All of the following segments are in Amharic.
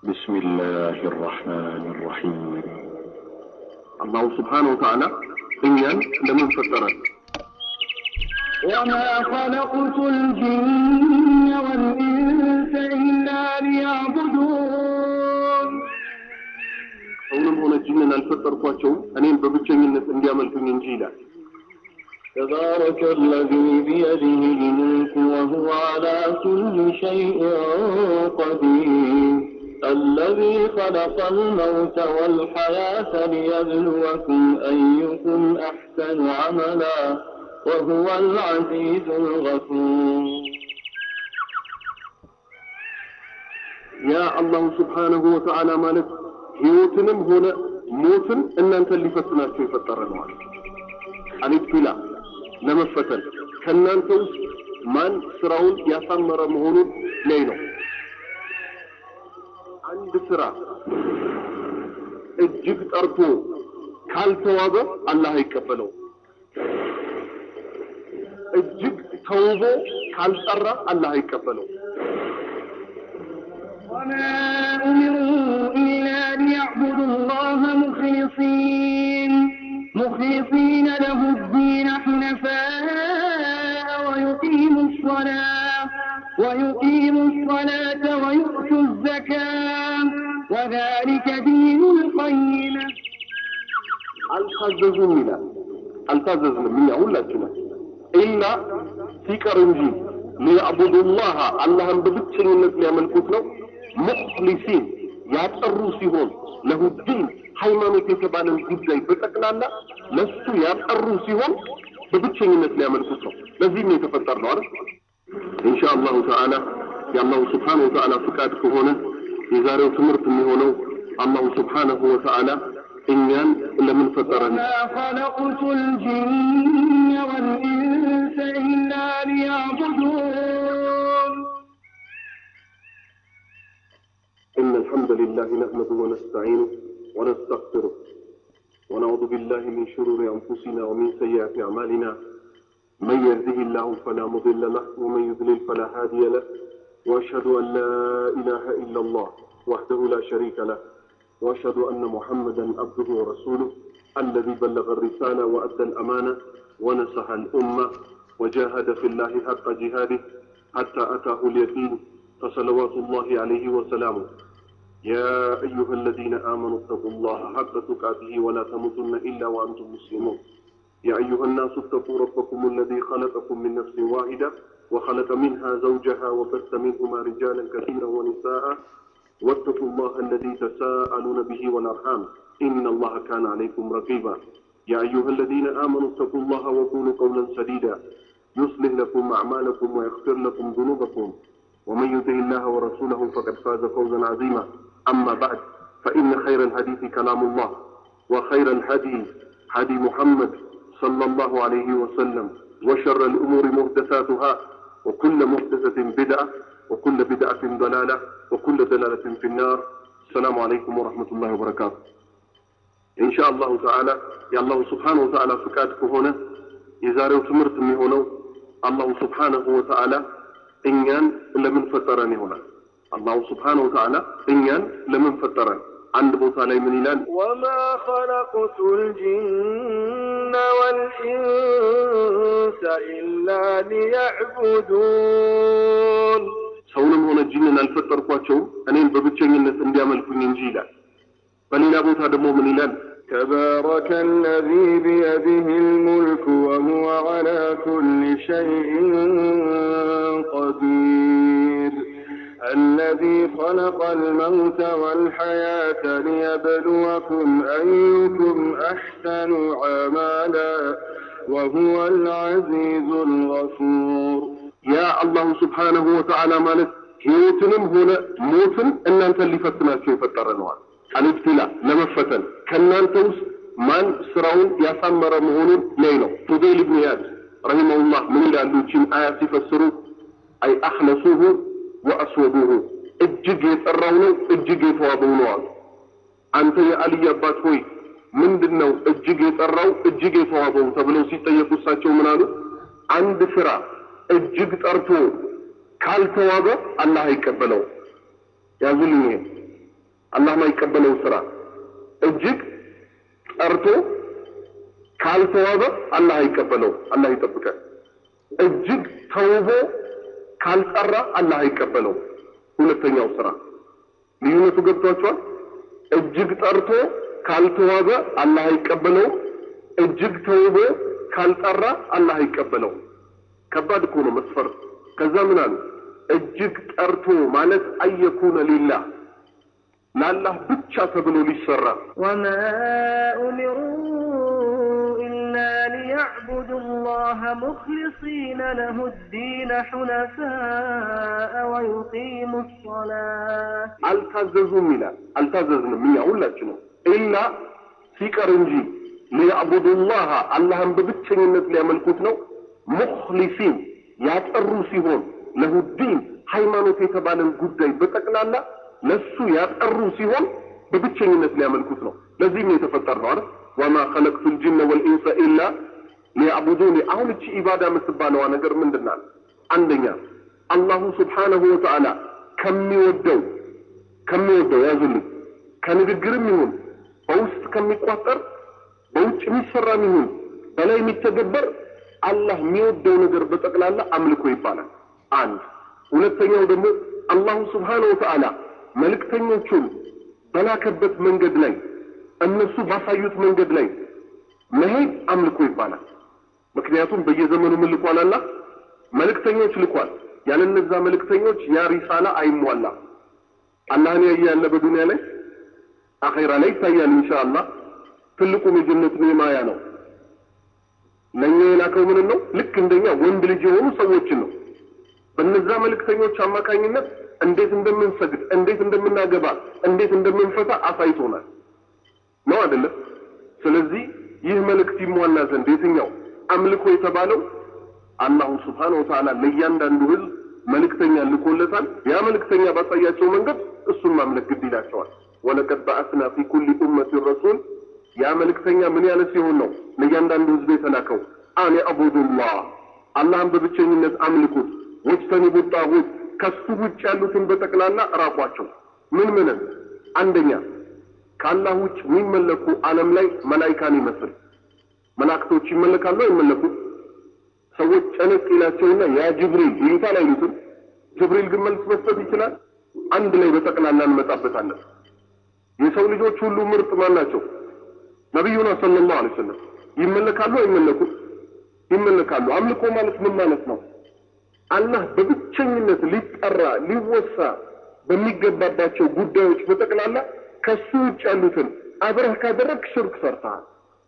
بسم الله الرحمن الرحيم አላሁ ስብሓነሁ ወተዓላ እኛን ለምን ፈጠረን? وما خلقت الجن والإنس إلا ليعبدون ሰውንም ሆነ ጅንን አልፈጠርኳቸውም እኔም በብቸኝነት እንዲያመልኩኝ እንጂ ይላል። تبارك الذي بيده الملك وهو على كل شيء قدير الذي خلق الموت والحياة ليبلوكم أيكم أحسن عملا وهو العزيز الغفور ያ አላሁ ስብሓነሁ ወተዓላ ማለት ህይወትንም ሆነ ሞትን እናንተን ሊፈትናቸው የፈጠረ ነው አለ። አልብትላ ለመፈተን ከእናንተ ውስጥ ማን ስራውን ያሳመረ መሆኑን ላይ ነው። አንድ ስራ እጅግ ጠርቶ ካልተዋበ አላህ አይቀበለው። እጅግ ተውቦ ካልጠራ አላህ አይቀበለው። وما أمروا إلا ليعبدوا الله مخلصين مخلصين له الدين حنفاء ويقيموا الصلاة ويقيموا الصلاة ويؤتوا الزكاة وذلك دين القيمة አልታዘዙም ይላል። አልታዘዝንም እኛ ሁላችንም ኢላ ሲቀር እንጂ ሊያዕቡዱላህ አላህን በብቸኝነት ሊያመልኩት ነው። ሙኽሊሲን ያጠሩ ሲሆን ለሁዲን ሃይማኖት የተባለን ጉዳይ በጠቅላላ ለሱ ያጠሩ ሲሆን በብቸኝነት ሊያመልኩት ነው። ለዚህም የተፈጠር ነው አይደል? ኢንሻ አላሁ ተዓላ የአላሁ ስብሓነሁ ወተዓላ ፍቃድ ከሆነ የዛሬው ትምህርት የሚሆነው አላሁ ስብሓነሁ ወተዓላ እኛን ለምን ፈጠረን? ما خلقت الجن والإنس إلا ليعبدون إن الحمد لله نحمده ونستعينه ونستغفره ونعوذ بالله من شرور أنفسنا ومن سيئات أعمالنا من يهده الله فلا مضل له ومن يضلل فلا هادي له وأشهد أن لا إله إلا الله وحده لا شريك له وأشهد أن محمدا عبده ورسوله الذي بلغ الرسالة وأدى الأمانة ونصح الأمة وجاهد في الله حق جهاده حتى أتاه اليقين فصلوات الله عليه وسلامه يا أيها الذين آمنوا اتقوا الله حق تقاته ولا تموتن إلا وأنتم مسلمون يا أيها الناس اتقوا ربكم الذي خلقكم من نفس واحدة وخلق منها زوجها وبث منهما رجالا كثيرا ونساء واتقوا الله الذي تساءلون به والأرحام إن الله كان عليكم رقيبا يا أيها الذين آمنوا اتقوا الله وقولوا قولا سديدا يصلح لكم أعمالكم ويغفر لكم ذنوبكم ومن يطع الله ورسوله فقد فاز فوزا عظيما أما بعد فإن خير الحديث كلام الله وخير الهدي هدي محمد صلى الله عليه وسلم وشر الأمور محدثاتها وكل محدثة بدعة وكل بدعة ضلالة وكل ضلالة في النار السلام عليكم ورحمة الله وبركاته إن شاء الله تعالى يا الله سبحانه وتعالى فكاتك هنا يزاري تمرت من هنا الله سبحانه وتعالى እኛን ለምን ፈጠረን ይሆናል። አላሁ ስብሓነሁ ወተዓላ እኛን ለምን ፈጠረን? አንድ ቦታ ላይ ምን ይላል? وما خلقت الجن والإنس إلا ليعبدون ሰውንም ሆነ ጂንን አልፈጠርኳቸውም እኔን በብቸኝነት እንዲያመልኩኝ እንጂ ይላል። በሌላ ቦታ ደግሞ ምን ይላል? تبارك الذي بيده الملك وهو على كل شيء قدير الذي خلق الموت والحياة ليبلوكم أيكم أحسن عملا وهو العزيز الغفور ያ አላሁ ስብሓነሁ ወተዓላ ማለት ህይወትንም ሆነ ሞትን እናንተን ሊፈትናቸው የፈጠረ ነዋል። አልብትላ ለመፈተን ከእናንተ ውስጥ ማን ስራውን ያሳመረ መሆኑን ላይ ነው። ፉዴል ብን ያድ ረሂመሁላህ ምን ይላሉ? ይህችን አያ ሲፈስሩ አይ አኽለሱሁ ወአስወዱሁ እጅግ የጠራው ነው እጅግ የተዋበው ነው አሉ። አንተ የአልይ አባት ሆይ ምንድን ነው እጅግ የጠራው እጅግ የተዋበው ተብለው ሲጠየቁ እሳቸው ምን አሉ? አንድ ስራ እጅግ ጠርቶ ካልተዋበ አላህ አይቀበለው። ያዙልኝ ይሄ አላህ ማይቀበለው ስራ እጅግ ጠርቶ ካልተዋበ አላህ አይቀበለው። አላህ ይጠብቃል። እጅግ ተውቦ ካልጠራ አላህ አይቀበለው። ሁለተኛው ስራ ልዩነቱ ገብቷቸዋል። እጅግ ጠርቶ ካልተዋበ አላህ አይቀበለው። እጅግ ተውቦ ካልጠራ አላህ አይቀበለው። ከባድ እኮ ነው መስፈርት። ከዛ ምን አሉ? እጅግ ጠርቶ ማለት አየኩነ ሊላህ ለአላህ ብቻ ተብሎ ሊሰራ وما أمروا إلا ليعبدوا الله مخلصين له الدين حنفاء ويقيموا الصلاة አልታዘዙም ይላል። አልታዘዝንም እኛ ሁላችንም ኢላ ሲቀር እንጂ ሊያዕቡዱላህ አላህን በብቸኝነት ሊያመልኩት ነው። ሙኽሊሲን ያጠሩ ሲሆን ለሁዲን ሃይማኖት የተባለን ጉዳይ በጠቅላላ ለሱ ያጠሩ ሲሆን በብቸኝነት ሊያመልኩት ነው። ለዚህም የተፈጠር ነው አይደል? ወማ ኸለቅቱ ልጅነ ወልኢንሰ ኢላ ሊያዕቡዱኒ። አሁን እቺ ኢባዳ የምትባለዋ ነገር ምንድን ናት? አንደኛ አላሁ ስብሓነሁ ወተዓላ ከሚወደው ከሚወደው ያዙልኝ ከንግግርም ይሁን በውስጥ ከሚቋጠር በውጭ የሚሰራም ይሁን በላይ የሚተገበር አላህ የሚወደው ነገር በጠቅላላ አምልኮ ይባላል። አንድ ሁለተኛው ደግሞ አላሁ ስብሓነሁ ወተዓላ መልእክተኞቹን በላከበት መንገድ ላይ እነሱ ባሳዩት መንገድ ላይ መሄድ አምልኮ ይባላል። ምክንያቱም በየዘመኑ ምን ልኳል? አላህ መልእክተኞች ልኳል። ያለ እነዛ መልእክተኞች ያ ሪሳላ አይሟላም። አላህን ያየ ያለ በዱንያ ላይ አኼራ ላይ ይታያል ኢንሻአላህ። ትልቁም የጀነት ኒዕማያ ነው። ለእኛ የላከው ምን ነው? ልክ እንደኛ ወንድ ልጅ የሆኑ ሰዎችን ነው። በነዛ መልእክተኞች አማካኝነት እንዴት እንደምንሰግድ፣ እንዴት እንደምናገባ፣ እንዴት እንደምንፈታ አሳይቶናል። ነው አይደለም? ስለዚህ ይህ መልእክት ይሟላ ዘንድ የትኛው አምልኮ የተባለው አላሁ ስብሓነሁ ወተዓላ ለእያንዳንዱ ህዝብ መልእክተኛ ልኮለታል። ያ መልእክተኛ ባሳያቸው መንገድ እሱን ማምለክ ግድ ይላቸዋል። ወለቀድ በዐስና ፊ ኩሊ ኡመቲን ረሱል ያ መልእክተኛ ምን ያለ ሲሆን ነው ለእያንዳንዱ ህዝብ የተላከው? አን አቡዱላህ አላህን በብቸኝነት አምልኩት፣ ወጅተኒቡ ጣጉት ከሱ ውጭ ያሉትን በጠቅላላ እራቋቸው። ምን ምንን? አንደኛ ከአላህ ውጭ የሚመለኩ ዓለም ላይ መላይካን ይመስል መላእክቶች ይመለካሉ አይመለኩም? ሰዎች ጨነቅ ይላቸውና ያ ጅብሪል ይሉታል አይሉትም? ጅብሪል ግን መልስ መስጠት ይችላል። አንድ ላይ በጠቅላላ እንመጣበታለን። የሰው ልጆች ሁሉ ምርጥ ማን ናቸው? ነቢዩና ሰለላሁ ዐለይሂ ወሰለም ይመለካሉ አይመለኩም? ይመለካሉ። አምልኮ ማለት ምን ማለት ነው? አላህ በብቸኝነት ሊጠራ ሊወሳ በሚገባባቸው ጉዳዮች በጠቅላላ ከሱ ውጭ ያሉትን አብረህ ካደረግ ሽርክ ሰርተሃል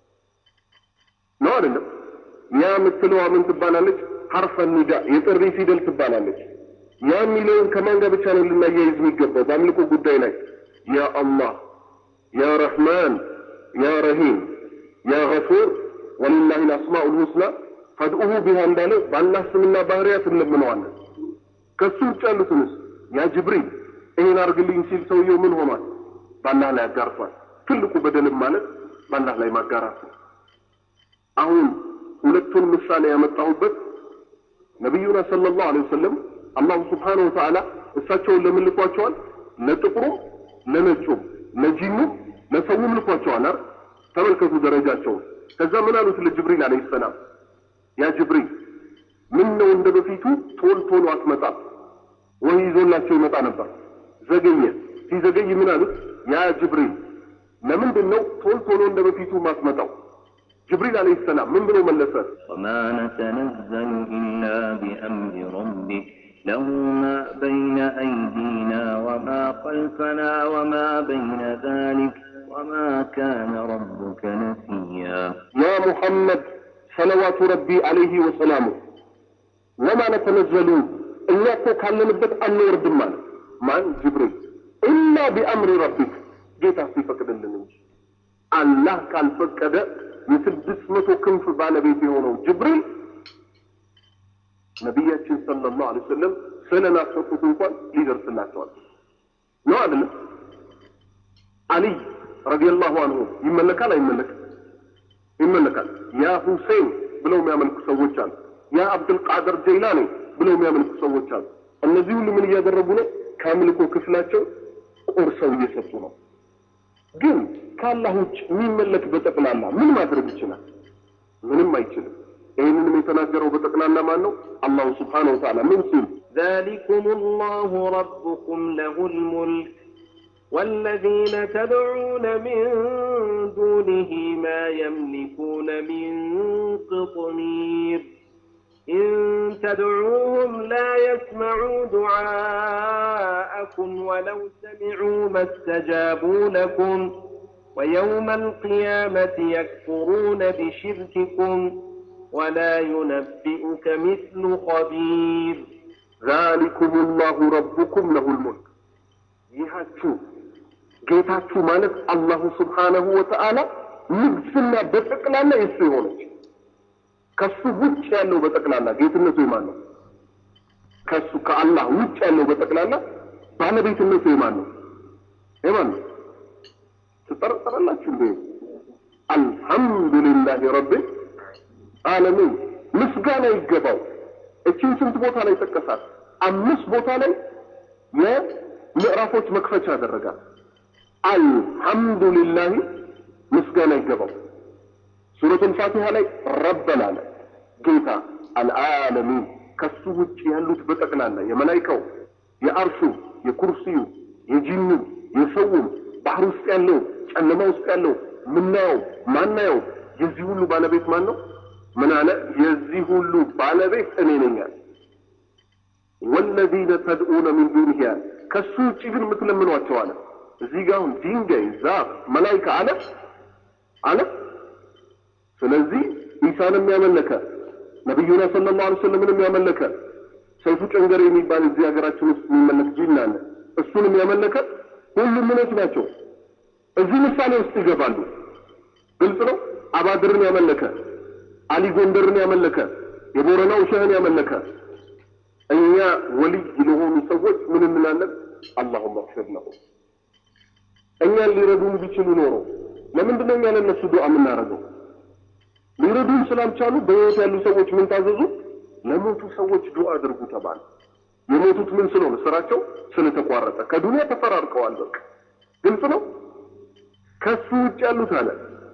ነው አይደለም? ያ የምትለዋ ምን ትባላለች? ሐርፈ ኒዳ የጥሪ ፊደል ትባላለች። ያ የሚለውን ከማን ጋር ብቻ ነው ልናያይዝ የሚገባው በአምልኮ ጉዳይ ላይ? ያ አላህ፣ ያ ረሕማን፣ ያ ረሂም፣ ያ ገፉር ወሊላሂ ልአስማኡል ሁስና ፈድኡሁ ቢሃ እንዳለ በአላህ ስምና ባህሪያት እንለምነዋለን። ከሱ ውጭ ያሉትንስ ያ ጅብሪል ይሄን አርግልኝ ሲል ሰውየው ምን ሆኗል? በአላህ ላይ አጋርቷል። ትልቁ በደልም ማለት በአላህ ላይ ማጋራት ነው። አሁን ሁለቱን ምሳሌ ያመጣሁበት ነቢዩና ሰለላሁ ዐለይሂ ወሰለም አላሁ ስብሓነሁ ወተዓላ እሳቸውን ለምን ልኳቸዋል? ለጥቁሩም፣ ለነጩም፣ ለጂኑም፣ ለሰውም ልኳቸዋል። አይደል? ተመልከቱ ደረጃቸውን። ከዛ ምን አሉት ለጅብሪል አለይሂ ሰላም ያ ጅብሪል ምን ነው እንደ በፊቱ ቶል ቶሎ አትመጣም? ወይ ይዞላቸው ይመጣ ነበር። ዘገየ። ሲዘገይ ምን አሉት? ያ ጅብሪል ለምንድን ነው ቶል ቶሎ እንደ በፊቱ ማትመጣው? ጅብሪል አለይሂ ሰላም ምን ብሎ መለሰ? وما نتنزل إلا بأمر ربك له ما بين أيدينا وما خلفنا وما بين ذلك وما كان ربك نسيا ያ ሙሐመድ ሰለዋቱ ረቢ አለይሂ ወሰላሙ ወማ ነተነዘሉ እኛ እኮ ካለንበት አንወርድም አለ። ማን? ጅብሪል ኢላ ቢአምሪ ረቢክ ጌታ ሲፈቅድልን እንጂ አላህ ካልፈቀደ የስድስት መቶ ክንፍ ባለቤት የሆነው ጅብሪል ነቢያችን ሰለላሁ ዐለይሂ ወሰለም ስለናፈቁት እንኳን ሊደርስላቸዋል ነው አይደለም? አሊይ ረዲየላሁ አንሁ ይመለካል አይመለክም? ይመለካል። ያ ሁሴን ብለው የሚያመልኩ ሰዎች አሉ። ያ አብዱልቃድር ጀይላኒ ብለው የሚያመልኩ ሰዎች አሉ። እነዚህ ሁሉ ምን እያደረጉ ነው? ከአምልኮ ክፍላቸው ቆርሰው እየሰጡ ነው። ግን ከአላህ ውጭ የሚመለክ በጠቅላላ ምን ማድረግ ይችላል? ምንም አይችልም። ይህንንም የተናገረው በጠቅላላ ማን ነው? አላሁ ስብሓነሁ ወተዓላ ምን ሲል ذلكم الله ربكم له الملك والذين تدعون من دونه ما يملكون من قطمير إن تدعوهم لا يسمعوا دعاءكم ولو سمعوا ما استجابوا لكم ويوم القيامة يكفرون بشرككم ولا ينبئك مثل خبير ዛሊኩም ላሁ ረቡኩም ለሁል ሙልክ ይሃችሁ ጌታችሁ ማለት አላሁ ስብሓነሁ ወተዓላ ንግስና በጠቅላላ የሱ የሆነች ከሱ ውጭ ያለው በጠቅላላ ጌትነቱ የማን ነው? ከሱ ከአላህ ውጭ ያለው በጠቅላላ ባለቤትነቱ የማን ነው? የማን ነው? ትጠረጠራላችሁ እንዴ? አልሐምዱሊላህ ረብል ዓለሚን ምስጋና ይገባው። እችን ስንት ቦታ ላይ ጠቀሳት? አምስት ቦታ ላይ የምዕራፎች መክፈቻ ያደረጋል። አልሐምዱሊላህ ምስጋና ይገባው። ሱረቱል ፋቲሃ ላይ ረበን አለ ጌታ አልዓለሚን ከሱ ውጭ ያሉት በጠቅላላ የመላይካው፣ የአርሹ፣ የኩርሲዩ፣ የጂኑ፣ የሰውም ባህር ውስጥ ያለው ጨለማ ውስጥ ያለው ምናየው ማናየው የዚህ ሁሉ ባለቤት ማን ነው? ምን አለ? የዚህ ሁሉ ባለቤት እኔ ነኝ አለ። ወለዚነ ተድኡነ ሚን ዱኒሂ አለ። ከሱ ውጭ ግን የምትለምኗቸው አለ። እዚህ ጋር አሁን ድንጋይ፣ ዛፍ፣ መላይካ አለ አለ። ስለዚህ ኢሳንም ያመለከ ነቢዩና ሰለላሁ ዐለይሂ ወሰለምንም ያመለከ ሰይፉ ጨንገሬ የሚባል እዚህ ሀገራችን ውስጥ የሚመለክ ጂን አለ። እሱንም ያመለከ ሁሉም ምኖች ናቸው። እዚህ ምሳሌ ውስጥ ይገባሉ። ግልጽ ነው። አባድርን ያመለከ አሊ ጎንደርን ያመለከ የቦረናው ሸህን ያመለከ እኛ ወልይ ለሆኑ ሰዎች ምን እንላለን? አላሁመ እግፊር ለሁም። እኛን ሊረዱን ቢችሉ ኖሮ ለምንድን ነው እኛ ለእነሱ ዱዓ የምናደርገው? ሊረዱን ስላልቻሉ በሕይወት ያሉ ሰዎች ምን ታዘዙ? ለሞቱ ሰዎች ዱዓ አድርጉ ተባለ። የሞቱት ምን ስለሆነ ስራቸው ስለተቋረጠ ከዱንያ ተፈራርቀዋል። በቃ ግልጽ ነው። ከሱ ውጭ ያሉት አለ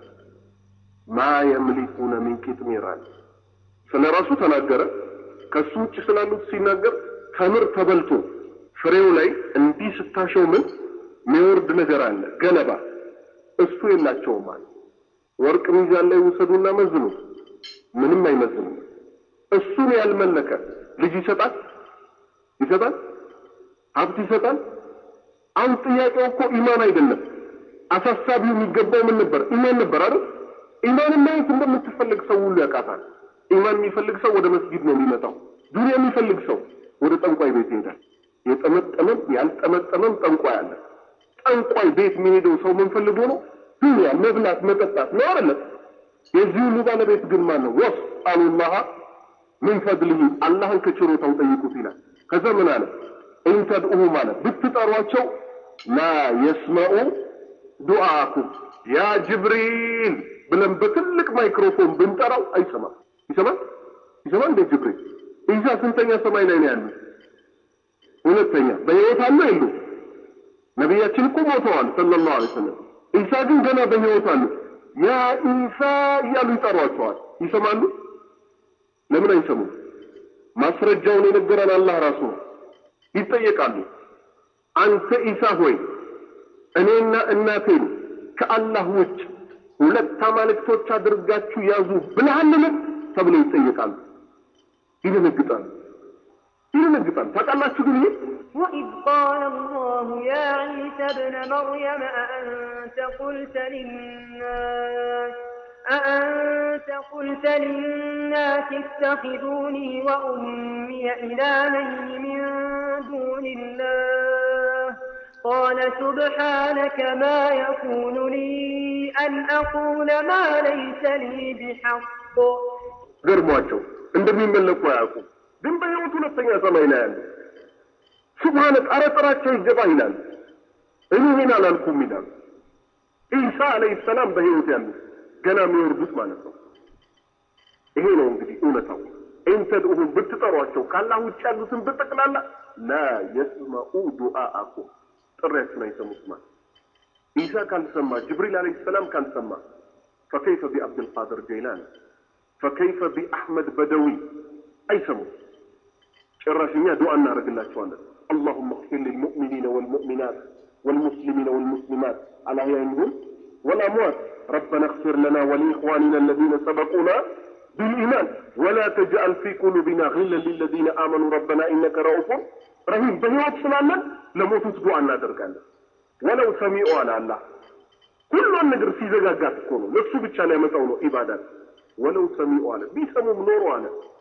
ማ የምሊኩነ ሚን ቂጥሚር አለ። ስለ ራሱ ተናገረ። ከሱ ውጭ ስላሉት ሲናገር ተምር ተበልቶ ፍሬው ላይ እንዲህ ስታሸው ምን የሚወርድ ነገር አለ ገለባ፣ እሱ የላቸውም አለ። ወርቅ ሚዛን ላይ ውሰዱና መዝኑ፣ ምንም አይመዝንም። እሱን ያልመለከ ልጅ ይሰጣል ይሰጣል፣ ሀብት ይሰጣል። አሁን ጥያቄው እኮ ኢማን አይደለም። አሳሳቢው የሚገባው ምን ነበር? ኢማን ነበር አይደል? ኢማንን ማየት እንደምትፈልግ ሰው ሁሉ ያውቃታል። ኢማን የሚፈልግ ሰው ወደ መስጊድ ነው የሚመጣው። ዱንያ የሚፈልግ ሰው ወደ ጠንቋይ ቤት ይሄዳል። የጠመጠመም ያልጠመጠመም ጠንቋይ አለ። ጠንቋይ ቤት የሚሄደው ሰው ምን ፈልጎ ነው? ዱንያ መብላት መጠጣት ነው አይደለም? የዚህ ሁሉ ባለቤት ግን ማን ነው? ወስ አሉላህ ምን ፈድልህ አላህን ከችሮታው ጠይቁት ይላል። ከዛ ምን አለ? ኢንተድኡሁ ማለት ብትጠሯቸው ላ የስመዑ ዱዓኩም ያ ጅብሪል ብለን በትልቅ ማይክሮፎን ብንጠራው አይሰማም። ይሰማል? ይሰማል እንደ ጅብሪል። ኢሳ ስንተኛ ሰማይ ላይ ነው ያሉት? ሁለተኛ። በህይወት አሉ የሉ? ነቢያችን እኮ ሞተዋል ሰለላሁ ዐለይሂ ወሰለም። ኢሳ ግን ገና በህይወት አሉ። ያ ኢሳ እያሉ ይጠሯቸዋል። ይሰማሉ? ለምን አይሰሙም? ማስረጃውን የነገረን አላህ ራሱ ነው። ይጠየቃሉ። አንተ ኢሳ ሆይ እኔና እናቴን ከአላህ ውጭ ሁለት አማልክቶች አድርጋችሁ ያዙ ብለሃልን? ተብለው ይጠየቃሉ። ይደነግጣሉ፣ ይደነግጣሉ። ታውቃላችሁ ግን ይህ وإذ قال الله يا عيسى ابن مريم أأنت قلت للناس أأنت قلت للناس اتخذوني وأمي إلهين من دون الله قال سبحانك ما يكون لي أن أقول ما ليس لي بحق ገርሟቸው እንደሚመለኩ አያውቁም። ግን በሕይወት ሁለተኛ ሰማይ ላይ ያለ ሱብሃነ ጣረ ጥራቸው ይገባ ይላል። እኔ ይሄን አላልኩም ይላል። ኢሳ አለይሂ ሰላም በሕይወት ያሉ ገና የሚወርዱት ማለት ነው። ይሄ ነው እንግዲህ እውነታው። ኢንተድኡሁም ብትጠሯቸው ካላህ ውጭ ያሉትን በጠቅላላ ላ የስመዑ ዱዓአኩም ጥሪያችን አይሰሙት ማለት ኢሳ ካልሰማ ጅብሪል አለይሂ ሰላም ካልሰማ ፈከይፈ ቢአብድልቃድር ጀይላን ፈከይፈ ቢአሕመድ በደዊ አይሰሙም። ጭራሽ እኛ ዱዓ እናደርግላቸዋለን። اللهم اغفر للمؤمنين والمؤمنات والمسلمين والمسلمات الأحياء والأموات ربنا اغفر لنا ولإخواننا الذين سبقونا بالإيمان ولا تجعل في قلوبنا غلا للذين آمنوا ربنا إنك رؤوف رحيم بهيوت سلالنا لموتوت دعاء እናደርጋለን ወለው ሰሚዑ አለ አላህ ሁሉን ነገር ሲዘጋጋት እኮ ነው ለሱ ብቻ ላይ ያመጣው ነው ኢባዳት ወለው ሰሚዑ አለ ቢሰሙም ኖሮ አለ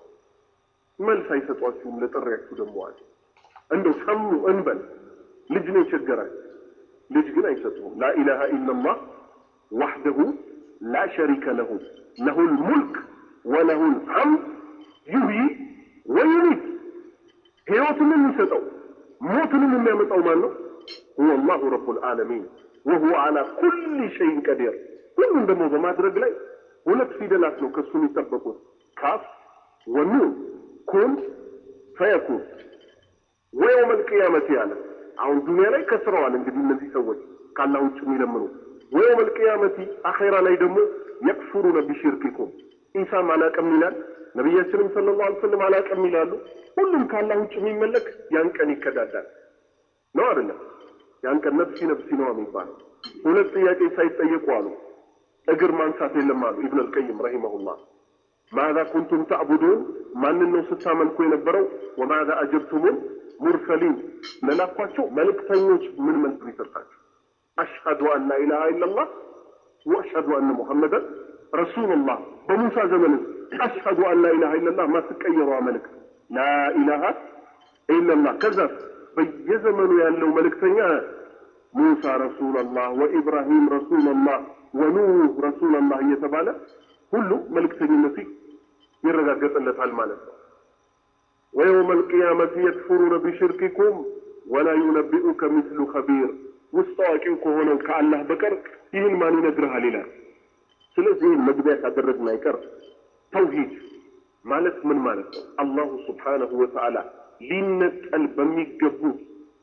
መልስ አይሰጧችሁም ለጥሪያችሁ ደግሞ አለ እንደው ሰሙ እንበል ልጅ ነው የቸገራችሁ ልጅ ግን አይሰጡም ላኢላሃ ኢላላህ ወሕደሁ ላ ሸሪከ ለሁ ለሁል ሙልክ ወለሁል ሐምድ ዩህይ ወዩሚት ሕይወትን የሚሰጠው ሞትንም የሚያመጣው ማን ነው? ሁወ አላሁ ረቡል ዓለሚን ወሁወ ዓላ ኩል ሸይን ቀዲር። ሁሉም ደግሞ በማድረግ ላይ ሁለት ፊደላት ነው ከሱ የሚጠበቁት ካፍ ወኑን ኩን ፈየኩን ወየውም አልቅያመት ያለ አሁን ዱንያ ላይ ከስረዋል። እንግዲህ እነዚህ ሰዎች ካላህ ውጭ የሚለምኑ ወየውም አልቅያመቲ አኼራ ላይ ደግሞ የክፉሩነ ቢሽርኪኩም ኢሳም አላቅም ይላል። ነቢያችንም ሰለላሁ ዐለይሂ ወሰለም አላቅም ይላሉ። ሁሉም ካላህ ውጭ የሚመለክ ያን ቀን ይከዳዳል ነው አይደለም? ያን ቀን ነፍሲ ነፍሲ ነው የሚባለው። ሁለት ጥያቄ ሳይጠየቁ አሉ እግር ማንሳት የለም አሉ ኢብን አልቀይም ረሂመሁላህ። ማዛ ኩንቱም ተዕቡዱን ማንን ነው ስታመልኩ የነበረው? ወማዛ አጀብቱሙን ሙርሰሊን ለላኳቸው መልእክተኞች ምን መልስ ይሰጣቸው? አሽሀዱ አን ላኢላሃ ኢለላህ ወአሽሀዱ አነ ሙሐመደን ረሱሉላህ። በሙሳ ዘመንስ አሽሀዱ አን ላኢላሃ ኢለላህ ማትቀየረዋ መልእክት ላኢላሃ ኢለላህ። ከዛስ በየዘመኑ ያለው መልእክተኛ ሙሳ ረሱላላህ ወኢብራሂም ረሱላላህ ወኑህ ረሱላላህ እየተባለ ሁሉ መልእክተኝነቱ ይረጋገጥለታል ማለት ነው። ወየውመ አልቅያመት የክፍሩነ ቢሽርኪኩም ወላ ዩነቢኡከ ሚስሉ ኸቢር። ውስጥ አዋቂው ከሆነው ከአላህ በቀር ይህን ማን ይነግርሃል ይላል። ስለዚህ ይህን መግቢያ ካደረግን አይቀር ተውሂድ ማለት ምን ማለት ነው? አላሁ ስብሓነሁ ወተዓላ ሊነጠል በሚገቡት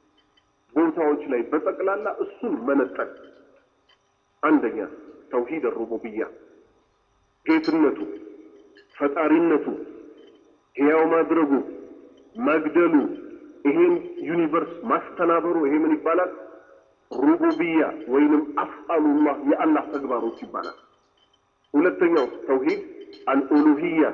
ቦታዎች ላይ በጠቅላላ እሱን መነጠል። አንደኛ ተውሂድ ሩቡብያ ጌትነቱ፣ ፈጣሪነቱ፣ ሕያው ማድረጉ፣ መግደሉ፣ ይሄን ዩኒቨርስ ማስተናበሩ ይሄ ምን ይባላል? ሩቡብያ ወይንም አፍአሉላህ የአላህ ተግባሮች ይባላል። ሁለተኛው ተውሂድ አልኡሉሂያ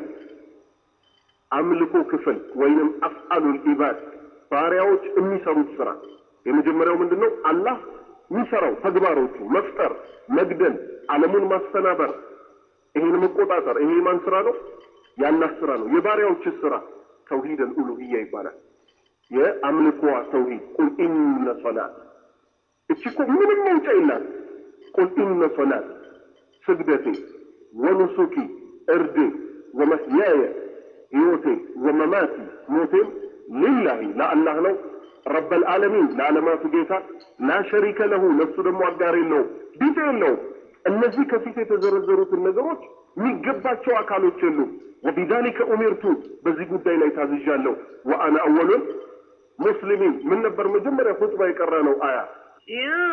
አምልኮ ክፍል ወይንም አፍአሉል ኢባድ ባሪያዎች የሚሰሩት ስራ የመጀመሪያው ምንድን ነው? አላህ የሚሰራው ተግባሮቹ መፍጠር፣ መግደል፣ ዓለሙን ማስተናበር፣ ይሄን መቆጣጠር። ይሄ የማን ስራ ነው? የአላህ ስራ ነው። የባሪያዎች ስራ ተውሂድ አልኡሉሂያ ይባላል። የአምልኮዋ ተውሂድ ቁል ኢነ ሶላት እቺ እኮ ምንም መውጫ የላት። ቁል ኢነ ሶላት ስግደቴ ወኑሱኪ እርዴ ወመህያየ ህይወቴ ወመማቲ ሞቴም ሊላሂ ለአላህ ነው ረበል ዓለሚን ለዓለማቱ ጌታ ላ ሸሪከ ለሁ ለሱ ደግሞ አጋር የለውም ቢጤ የለውም። እነዚህ ከፊት የተዘረዘሩትን ነገሮች የሚገባቸው አካሎች የሉም። ወቢዛሊከ ኡሚርቱ በዚህ ጉዳይ ላይ ታዝዣለሁ። ወአነ አወሉን ሙስሊሚን ምን ነበር መጀመሪያ ኹጥባ የቀራ ነው አያ يا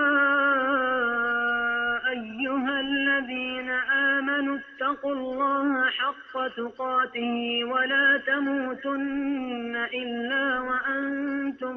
أيها الذين آمنوا اتقوا الله حق تقاته ولا تموتن إلا وأنتم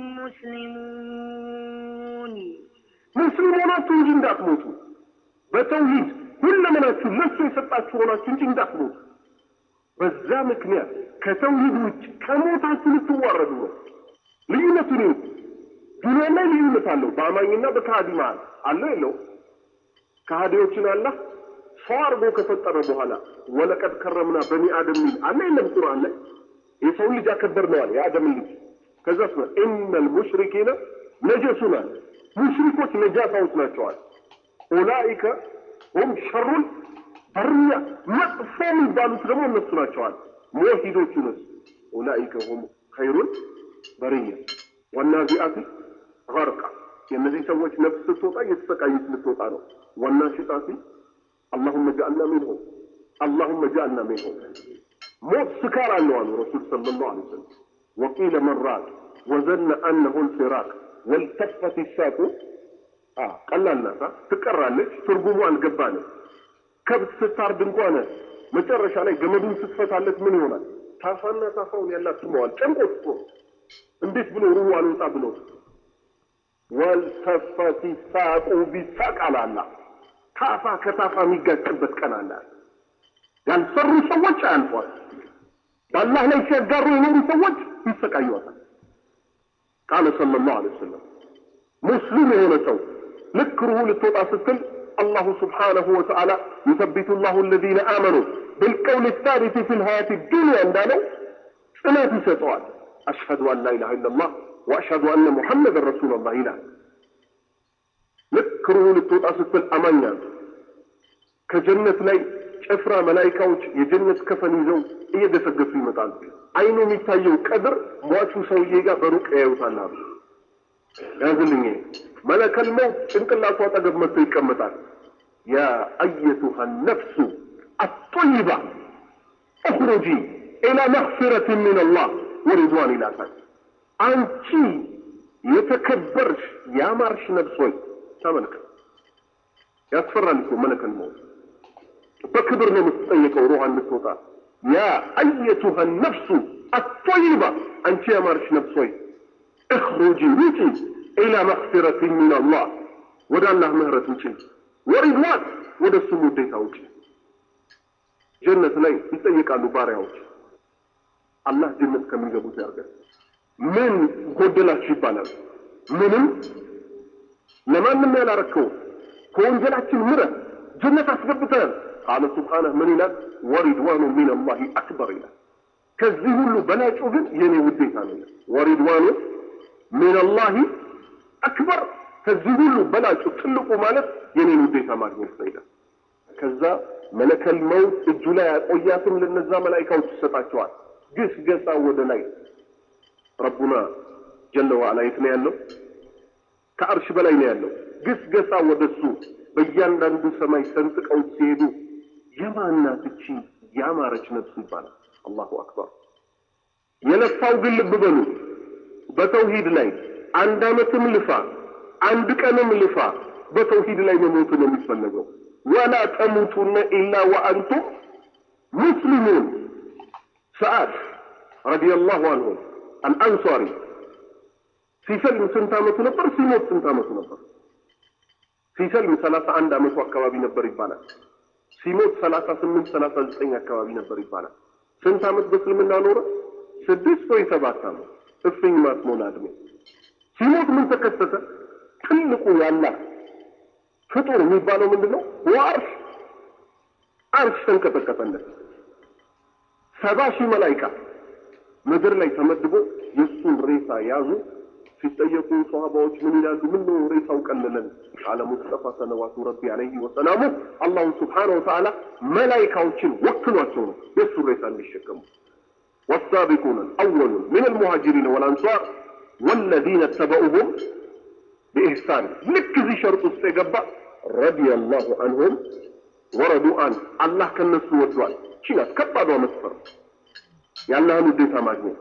مسلمون ሙስሊም ሆናችሁ እንጂ እንዳትሞቱ በተውሂድ ሁለመናችሁ ለሱ የሰጣችሁ ሆናችሁ እንጂ እንዳትሞቱ። በዛ ምክንያት ከተውሂድ ውጭ ከሞታችሁ ልትዋረዱ ነው። ልዩነቱን ይሁን ዱንያ ላይ ልዩነት አለው። በአማኝና በከሃዲ መሀል አለው የለው? ከሃዲዎችን አላህ ሰው አድርጎ ከፈጠረ በኋላ ወለቀድ ከረምና በኒ አደም ሚል አለ የለም? ቁርአን ላይ የሰውን ልጅ አከበርነዋል፣ የአደምን ልጅ ከዛስ ነው ኢነል ሙሽሪኪነ ነጀሱን አለ። ሙሽሪኮች ነጃሳዎች ናቸዋል። ኡላኢከ ሁም ሸሩል በርያ መጥፎ የሚባሉት ደግሞ እነሱ ናቸዋል። ሙወሂዶቹንስ ኡላኢከ ሁም ኸይሩል በርያ ወናዚአቲ ገርቃ የእነዚህ ሰዎች ነፍስ ስትወጣ እየተሰቃየች ልትወጣ ነው። ወናሽጣቲ አላሁመ ጃአልና ሚንሁም አላሁመ ጃአልና ሚንሁም ሞት ስካር አለው አሉ ረሱል ሰለላሁ ዐለይሂ ወሰለም። ወቂለ መን ራቅ ወዘነ አነሁ ልፊራቅ ወልተፈት ይሳቁ ቀላል ናት፣ ትቀራለች። ትርጉሙ አልገባንም። ከብት ስታርድ እንኳን መጨረሻ ላይ ገመዱን ስትፈታለት ምን ይሆናል? ታፋና ታፋውን ያላትመዋል። ጨንቆት እኮ እንዴት ብሎ ሩሁ አልወጣ ብሎ ወልተፈት ይሳቁ ቢሳቅ አላላ ታፋ ከታፋ የሚጋጭበት ቀን አለ። ያልሰሩ ሰዎች አያልፏል። በአላህ ላይ ሲያጋሩ የኖሩ ሰዎች ይሰቃዩታል። ቃለ ሰለላሁ ዐለይሂ ወሰለም ሙስሊም የሆነ ሰው ልክ ሩሁ ልትወጣ ስትል አላሁ ስብሓነሁ ወተዓላ ዩሰቢቱ ላሁ አለዚነ አመኑ ብልቀውል ሳቢት ፊ ልሀያት ዱንያ እንዳለው ጽናት ይሰጠዋል። አሽሀዱ አን ላ ኢላሃ ኢለላህ ወአሽሀዱ አነ ሙሐመድን ረሱሉላህ ይላል። ልክ ሩሁ ልትወጣ ስትል አማኛል ከጀነት ላይ ጭፍራ መላይካዎች የጀነት ከፈን ይዘው እየገሰገሱ ይመጣሉ። አይኑ የሚታየው ቀድር ሟቹ ሰውዬ ጋር በሩቅ ያዩታል አሉ። ያዝልኝ መለከል መውት ጭንቅላቱ አጠገብ መጥቶ ይቀመጣል። ያ አየቱሃ ነፍሱ አጦይባ እኽሩጂ ኢላ መግፊረት ምን አላህ ወሪድዋን ይላታል። አንቺ የተከበርሽ ያማርሽ ነፍስ ሆይ ተመልከት። ያስፈራል እኮ መለከል መውት በክብር ነው የምትጠየቀው ሩሃ እንድትወጣ። ያ አየቱሃ ነፍሱ አጦይባ አንቺ ያማርሽ ነፍስ ሆይ እኽሩጂ ውጪ ኢላ መግፊረት ሚን አላህ ወደ አላህ ምህረት ውጪ፣ ወሪድዋን ወደ እሱም ውዴታ ውጪ። ጀነት ላይ ይጠየቃሉ ባሪያዎች። አላህ ጀነት ከሚገቡት ያርገን። ምን ጎደላችሁ ይባላል። ምንም ለማንም ያላረከው ከወንጀላችን ምረህ ጀነት አስገብተናል። ቃለ ሱብሓነህ ምን ይላል? ወሪድዋኑ ሚን አላህ አክበር ይላል። ከዚህ ሁሉ በላጩ ግን የኔ ውዴታ ነው። ወሪድዋኑ ሚን አላህ አክበር ከዚህ ሁሉ በላጩ ትልቁ ማለት የኔን ውዴታ ማግኘት ነው ይላል። ከዛ መለከል መውት እጁ ላይ ያቆያትም ለነዛ መላይካዎች ይሰጣቸዋል። ግስ ገሳ ወደ ላይ ረቡና ጀለ ዋዕላ የት ነው ያለው? ከአርሽ በላይ ነው ያለው። ግስ ገሳ ወደ እሱ በእያንዳንዱ ሰማይ ሰንጥቀው ሲሄዱ የማናት እቺ ያማረች ነፍስ ይባላል። አላሁ አክበር። የለፋው ግን ልብ በሉ በተውሂድ ላይ አንድ አመትም ልፋ አንድ ቀንም ልፋ በተውሂድ ላይ መሞት ነው የሚፈለገው። ወላ ተሙቱነ ኢላ ወአንቱም ሙስሊሙን። ሰዓድ ረዲየላሁ አንሁ አልአንሷሪ ሲሰልም ስንት አመቱ ነበር? ሲሞት ስንት አመቱ ነበር? ሲሰልም ሰላሳ አንድ አመቱ አካባቢ ነበር ይባላል። ሲሞት ሰላሳ ስምንት ሰላሳ ዘጠኝ አካባቢ ነበር ይባላል። ስንት አመት በእስልምና ኖረ? ስድስት ወይ ሰባት አመት እፍኝ ማትሞላ እድሜ። ሲሞት ምን ተከሰተ? ትልቁ ያላ ፍጡር የሚባለው ምንድን ነው? ወአርሽ አርሽ ተንቀጠቀጠለት። ሰባ ሺህ መላይካ ምድር ላይ ተመድቦ የእሱን ሬሳ ያዙ። ሲጠየቁ ሰሃባዎች ምን ይላሉ? ምን ነው ሬሳው ቀለለን? ቃለ ሙስጠፋ ሰለዋቱ ረቢ አለይሂ ወሰላሙ አላሁ ስብሓነሁ ወተዓላ መላይካዎችን ወክሏቸው ነው የእሱን ሬሳ እንዲሸከሙ والسابقون الأولون من المهاجرين والأنصار والذين اتبعوهم بإحسان لك زي شرط استيقبا رضي الله عنهم ورضوا عنه الله كان نسو ودوال شنات كبادوا مسفر يا الله نديتا ماجنين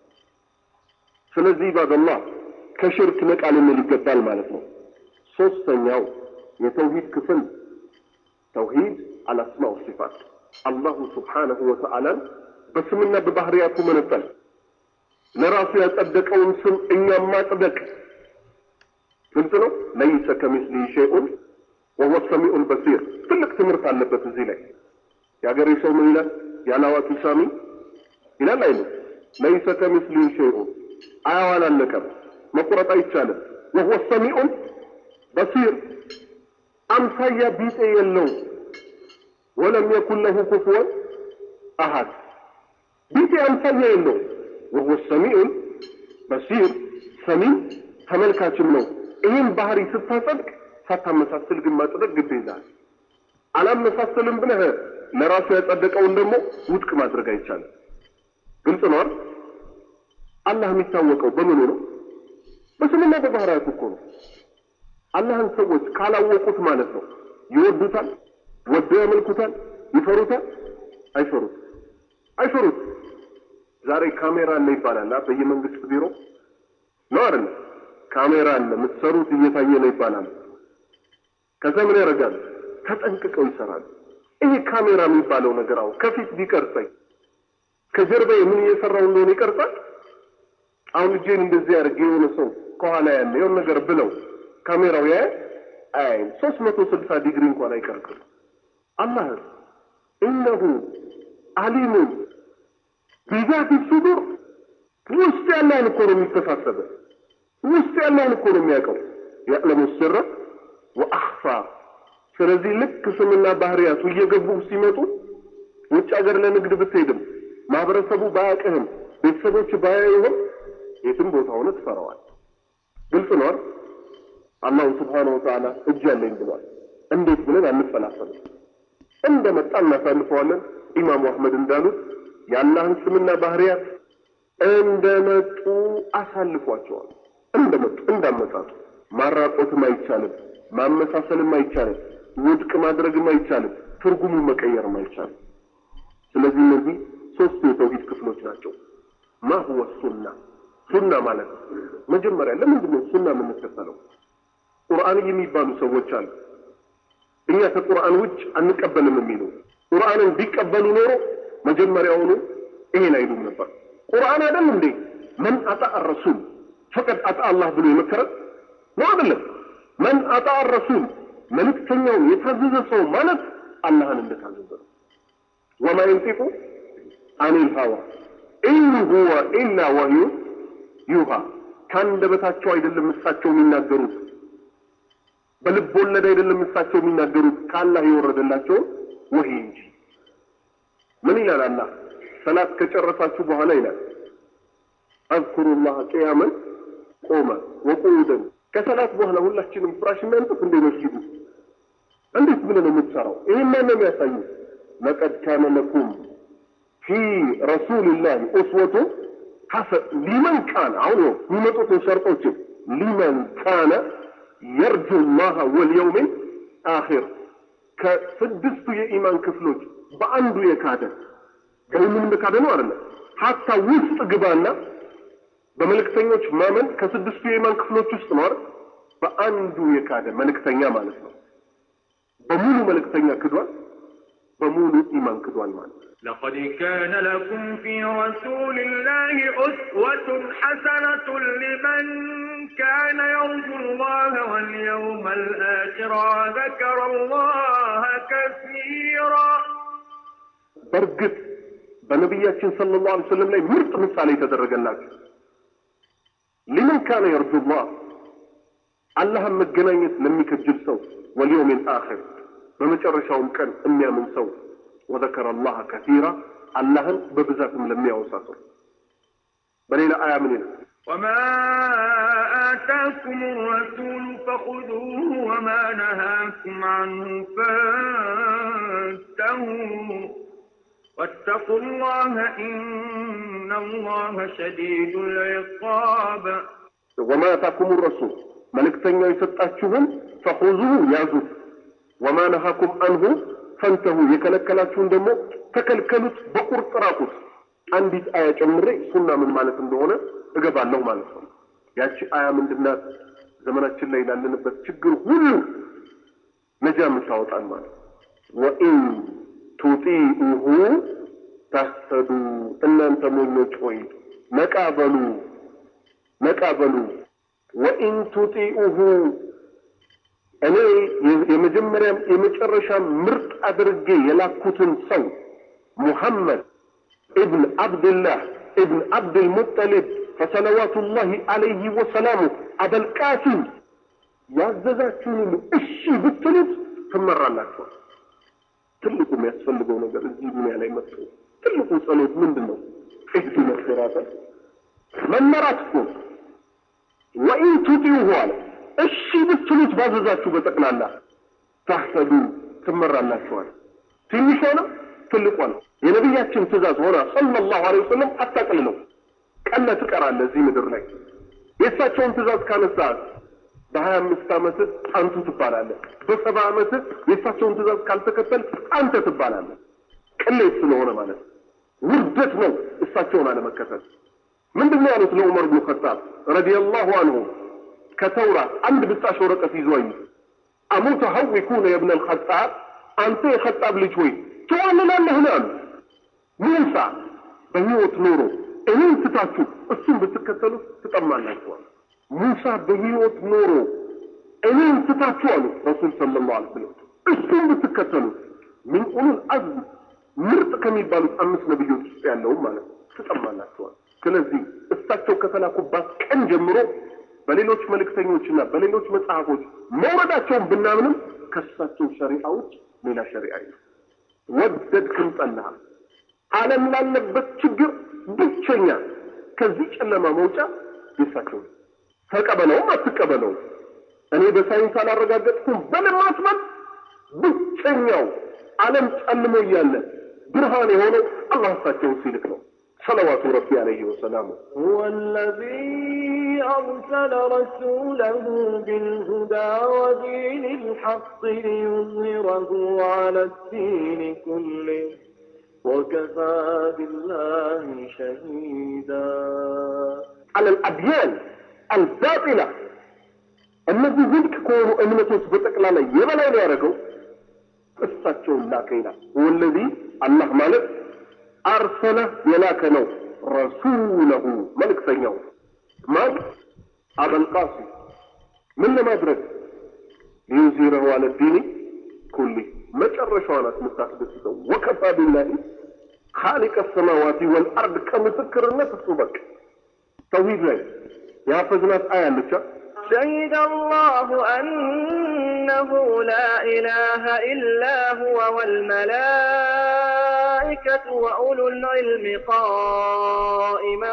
ስለዚህ ኢባደላህ ከሽርክ ነቃ ልንል ይገባል ማለት ነው። ሶስተኛው የተውሂድ ክፍል ተውሂድ አልአስማ ወሲፋት አላሁ ስብሓነሁ ወተዓላን በስምና በባህሪያቱ መነጠል ለራሱ ያጸደቀውን ስም እኛም ማጽደቅ ግልጽ ነው። ለይሰ ከሚስሊ ሸይኡን ወሁወ ሰሚዑል በሲር ትልቅ ትምህርት አለበት እዚህ ላይ። የሀገሬ ሰው ምን ይላል? ያላዋቂ ሳሚ ይላል አይልም? ለይሰ ከሚስሊ ሸይኡን አያው አላለቀም፣ መቁረጥ አይቻልም። ወሁወ ሰሚዑል በሲር አምሳያ ቢጤ የለው። ወለም የኩን ለሁ ኩፍወን አሃድ ቢጤ አምሳያ የለው። ወሁወ ሰሚዑል በሲር ሰሚም ተመልካችም ነው። ይህን ባህሪ ስታጸድቅ ሳታመሳስል ግን ማጽደቅ ግድ ይዛል። አላመሳስልም ብለህ ለራሱ ያጸደቀውን ደግሞ ውድቅ ማድረግ አይቻልም። ግልጽ ነው አይደል? አላህ የሚታወቀው በምኑ ነው? በስምና በባህሪያቱ እኮ ነው። አላህን ሰዎች ካላወቁት ማለት ነው ይወዱታል፣ ወደው ያመልኩታል፣ ይፈሩታል፣ አይፈሩት አይፈሩት። ዛሬ ካሜራ አለ ይባላል በየመንግስት ቢሮ ነው አይደል? ካሜራ አለ የምትሰሩት እየታየ ነው ይባላል። ከዛ ምን ያደርጋል? ተጠንቅቀው ይሰራል። ይሄ ካሜራ የሚባለው ነገር አሁን ከፊት ቢቀርጸኝ ከጀርባ ምን እየሰራው እንደሆነ ይቀርጻል። አሁን እጄን እንደዚህ አድርጌ የሆነ ሰው ከኋላ ያለ የሆነ ነገር ብለው ካሜራው ያያል አያይም። ሶስት መቶ ስልሳ ዲግሪ እንኳን አይቀርጽም። አላህ ኢነሁ አሊሙን ቢዛቲ ሱዱር ውስጥ ያለውን እኮ ነው የሚተሳሰበ ውስጥ ያለውን እኮ ነው የሚያውቀው። ያዕለሙ ስረ ወአኽፋ። ስለዚህ ልክ ስምና ባህሪያቱ እየገቡ ሲመጡ ውጭ ሀገር ለንግድ ብትሄድም ማህበረሰቡ ባያውቅህም ቤተሰቦች ባያዩህም የትም ቦታ ሆነ ትፈራዋል። ግልጽ ነው አይደል? አላሁ ስብሓነሁ ወተዓላ እጅ ያለኝ ብሏል። እንዴት ብለን አንፈላፈልም። እንደመጣ እናሳልፈዋለን። ኢማሙ አህመድ እንዳሉት የአላህን ስምና ባህሪያት እንደመጡ አሳልፏቸዋል። እንደመጡ እንዳመጣጡ ማራቆትም አይቻልም፣ ማመሳሰልም አይቻልም፣ ውድቅ ማድረግም አይቻልም፣ ትርጉሙን መቀየርም አይቻልም። ስለዚህ እነዚህ ሶስቱ የተውሂድ ክፍሎች ናቸው። ማ ሁወ ሱና ሱና ማለት መጀመሪያ ለምንድን ነው ሱና የምንከተለው? ቁርአን የሚባሉ ሰዎች አሉ። እኛ ከቁርአን ውጭ አንቀበልም የሚሉ ቁርአንን ቢቀበሉ ኖሮ መጀመሪያውኑ ይሄን አይሉም ነበር። ቁርአን አይደል እንዴ መን አጣ ረሱል ፈቀድ አጣ አላህ ብሎ የመከረን ነው አይደለም? መን አጣ ረሱል መልእክተኛውን የታዘዘ ሰው ማለት አላህን እንደታዘዘ ነው። ወማ የንጢቁ አኒል ሀዋ ኢን ሁወ ኢላ ወህዩ ዩሃ ከአንደበታቸው አይደለም እሳቸው የሚናገሩት በልብ ወለድ አይደለም እሳቸው የሚናገሩት ከአላህ የወረደላቸውን ወህይ እንጂ። ምን ይላል አላህ? ሰላት ከጨረሳችሁ በኋላ ይላል አዝኩሩላህ ቅያመን ቆመ ወቁዑደን። ከሰላት በኋላ ሁላችንም ፍራሽ እናንጥፍ እንደ መስጊዱ እንዴት ብለህ ነው የምትሰራው? ይህን ማን ነው የሚያሳዩ? ለቀድ ካነ ለኩም ፊ ረሱልላህ ኡስወቱ ሐሰን ሊመን ካነ አሁን ነው የሚመጡትን ሸርጦችን ሊመን ካነ የርጁ ላህ ወልየውሚን አኺር ከስድስቱ የኢማን ክፍሎች በአንዱ የካደ በሁሉም እንደካደ ነው አይደለም። ሀታ ውስጥ ግባና በመልእክተኞች ማመን ከስድስቱ የኢማን ክፍሎች ውስጥ ነው አይደል? በአንዱ የካደ መልእክተኛ ማለት ነው። በሙሉ መልእክተኛ ክዷል፣ በሙሉ ኢማን ክዷል ማለት ነው። لقد كان لكم في رسول الله أسوة حسنة لمن كان يرجو الله واليوم الآخر وذكر الله كثيرا በእርግጥ በነቢያችን ሰለላሁ ዐለይሂ ወሰለም ላይ ምርጥ ምሳሌ የተደረገላቸው ሊመን ካነ የርጁላህ አላህን መገናኘት ለሚከጅል ሰው ወልየውሚል አኺር በመጨረሻውም ቀን የሚያምን ሰው ወዘከረ አላህ ከሲራ አላህን በብዛትም ለሚያወሳ ሰው በሌላ አያ ምን ይላል? وما آتاكم الرسول فخذوه وما نهاكم عنه فانتهوا واتقوا الله إن الله شديد العقاب ወማ አታኩም ረሱል መልእክተኛው የሰጣችሁን ፈኹዙሁ ያዙት፣ ወማ ነሃኩም አንሁ ፈንተሁ የከለከላችሁን ደግሞ ተከልከሉት፣ በቁርጥ ራቁት። አንዲት አያ ጨምሬ ሱና ምን ማለት እንደሆነ እገባለሁ ማለት ነው። ያቺ አያ ምንድናት? ዘመናችን ላይ ላለንበት ችግር ሁሉ ነጃ የምታወጣን ማለት ወኢን ቱጢኡሁ ታህተዱ እናንተ ሞኞች ሆይ ነቃ በሉ ነቃ በሉ ወኢን ቱጢኡሁ እኔ የመጀመሪያም የመጨረሻም ምርጥ አድርጌ የላኩትን ሰው ሙሐመድ ኢብን አብድላህ ኢብን አብድልሙጠሊብ ፈሰለዋቱላሂ አለይህ ወሰላሙ አበልቃሲም ያዘዛችሁን ሁሉ እሺ ብትሉት ትመራላችኋል። ትልቁ የሚያስፈልገው ነገር እዚህ ዱንያ ላይ መጥቶ ትልቁ ጸሎት ምንድን ነው? እህዲነ ሲራተ መመራት እኮ ነው። ወኢን ቱጢዑሁ አለ እሺ ብትሉት ባዘዛችሁ በጠቅላላ ታህተዱ ትመራላችኋል። ትንሿንም ትልቋንም የነቢያችን ትእዛዝ ሆና ሰለላሁ ዐለይሂ ወሰለም አታቅልለው። ቀለ ትቀራለህ እዚህ ምድር ላይ የእሳቸውን ትእዛዝ ካነሳህ በሀያ አምስት ዓመትህ አንቱ ትባላለህ። በሰባ ዓመትህ የእሳቸውን ትእዛዝ ካልተከተል አንተ ትባላለህ። ቅሌት ስለሆነ ማለት ነው። ውርደት ነው እሳቸውን አለመከተል። ምንድን ነው ያሉት ለዑመር ብኑ ኸጣብ ረዲየላሁ አንሁ ከተውራት አንድ ብጣሽ ወረቀት ይዞ አዩ። አሙተ ሀዊኩነ የብነ ልኸጣብ አንተ የኸጣብ ልጅ ሆይ ትዋልላለህን አሉ። ሙሳ በሕይወት ኖሮ እኔን ትታችሁ እሱን ብትከተሉ ትጠማላችኋል። ሙሳ በሕይወት ኖሮ እኔን ትታችሁ አሉ ረሱል ሰለላሁ ዐለይሂ ወሰለም እሱን ብትከተሉ ምን ኡሉል አዝም ምርጥ ከሚባሉት አምስት ነብዮች ውስጥ ያለውም ማለት ነው ትጠማላችኋል። ስለዚህ እሳቸው ከተላኩባት ቀን ጀምሮ በሌሎች መልእክተኞችና በሌሎች መጽሐፎች መውረዳቸውን ብናምንም ከእሳቸው ሸሪዓ ውጭ ሌላ ሸሪዓ የለም። ወደድክም ጠላህ ዓለም ላለበት ችግር ብቸኛ ከዚህ ጨለማ መውጫ የእሳቸው ነው። ተቀበለውም አትቀበለውም እኔ በሳይንስ አላረጋገጥኩም በለም አትበል። ብቸኛው ዓለም ጨልሞ እያለ ብርሃን የሆነው አላህ እሳቸውን ሲልክ ነው። ሰለዋቱ ረቢ አለይሂ ወሰላሙ هو الذي أرسل رسوله بالهدى ودين الحق ليظهره على الدين كله وكفى بالله شهيدا على الأديان الباطلة እነዚህ ውድቅ ከሆኑ እምነቶች በጠቅላላ የበላይ ነው ያደረገው እሳቸውን ላከ ይላል። ወለዚ አላህ ማለት አርሰለ የላከ ነው ረሱለሁ መልእክተኛው ማን አበልቃሲም ምን ለማድረግ ሊዩዚረሁ አለ ዲኒ ኩሊ መጨረሻዋ ናት የምታስደስተው ወከፋ ቢላሂ ኻሊቀ ሰማዋቲ ወልአርድ ከምስክርነት እሱ በቅ ተውሂድ ላይ የሐፈዝናት አያ አለቻ شهد الله أنه لا إله إلا هو والملائكة وأولو العلم قائما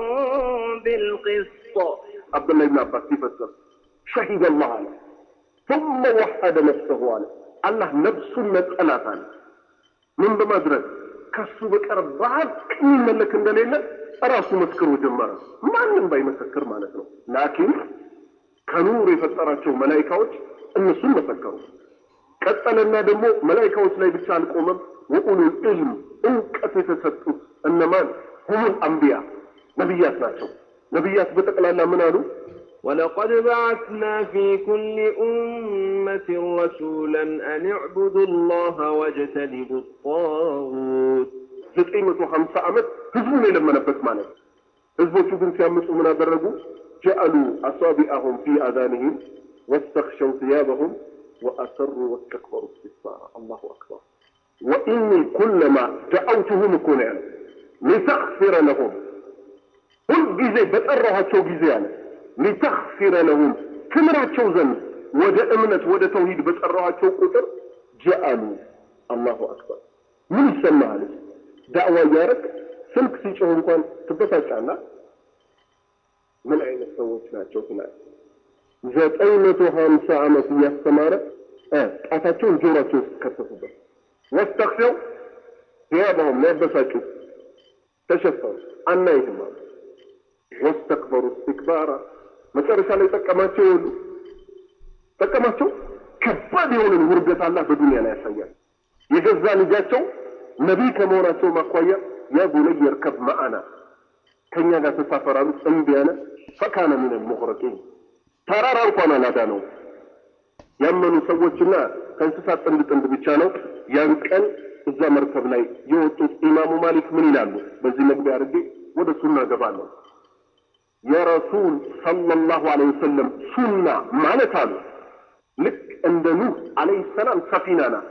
بالقسط عبد الله بن عباس يفسر شهد الله عليه ثم وحد نفسه عليه الله نفسه مسألة عليه من بمدرك ከሱ በቀር በሀቅ የሚመለክ እንደሌለ ራሱ መስክሮ ጀመረ። ማንም ባይመሰክር ማለት ነው። ላኪን ከኑር የፈጠራቸው መላይካዎች እነሱን መሰከሩ። ቀጠለና ደግሞ መላይካዎች ላይ ብቻ አልቆመም። ወኡሉል ዒልም እውቀት የተሰጡት እነማን ሁሙል አንቢያ ነቢያት ናቸው። ነቢያት በጠቅላላ ምን አሉ? ولقد بعثنا في كل أمة رسولا أن اعبدوا الله واجتنبوا الطاغوت ዘጠኝ መቶ ሀምሳ ዓመት ህዝቡን የለመነበት ማለት ነው። ህዝቦቹ ግን ሲያምፁ ምን አደረጉ? ጀአሉ አሳቢአሁም ፊ አዛንህም ወስተክሸው ثيابهم وأسروا واستكبروا استكبارا الله أكبر وإني كلما دعوتهم እኮ ነው ያለው ሊተግፊረ ለሁም ሁልጊዜ በጠራኋቸው ጊዜ አለ ሊተግፊረ ለሁም ትምራቸው ዘንድ ወደ እምነት ወደ ተውሂድ በጠራኋቸው ቁጥር ጀአሉ አላሁ አክበር ምን ይሰማሃል ዳዕዋ እያደረግ ስልክ ሲጮህ እንኳን ትበሳጫና ምን አይነት ሰዎች ናቸው ትላለህ ዘጠኝ መቶ ሀምሳ ዓመት እያስተማረ ጣታቸውን ጆሯቸው ውስጥ ከተቱበት ወስተክሸው ثيابهم ሊያበሳጩ ተሸፈኑ አናይህም አሉ ወስተክበሩ እስትክባራ መጨረሻ ላይ ጠቀማቸው ይሆኑ ጠቀማቸው ከባድ የሆነን ውርደት አላህ በዱንያ ላይ ያሳያል የገዛ ልጃቸው ነቢይ ከመሆናቸው ማኳያ ያ ቡነይ የርከብ መአና ከእኛ ጋር ተሳፈራሉ እምቢ አለ ፈካነ ሚን ልሙቅረቂን ተራራ እንኳን አላዳነው ያመኑ ሰዎችና ከእንስሳት ጥንድ ጥንድ ብቻ ነው ያን ቀን እዛ መርከብ ላይ የወጡት ኢማሙ ማሊክ ምን ይላሉ በዚህ መግቢያ አድርጌ ወደ ሱና ገባለሁ የረሱል ሰለላሁ ዐለይሂ ወሰለም ሱና ማለት አሉ ልክ እንደ ኑህ ዐለይሂ ሰላም ሰፊና ናት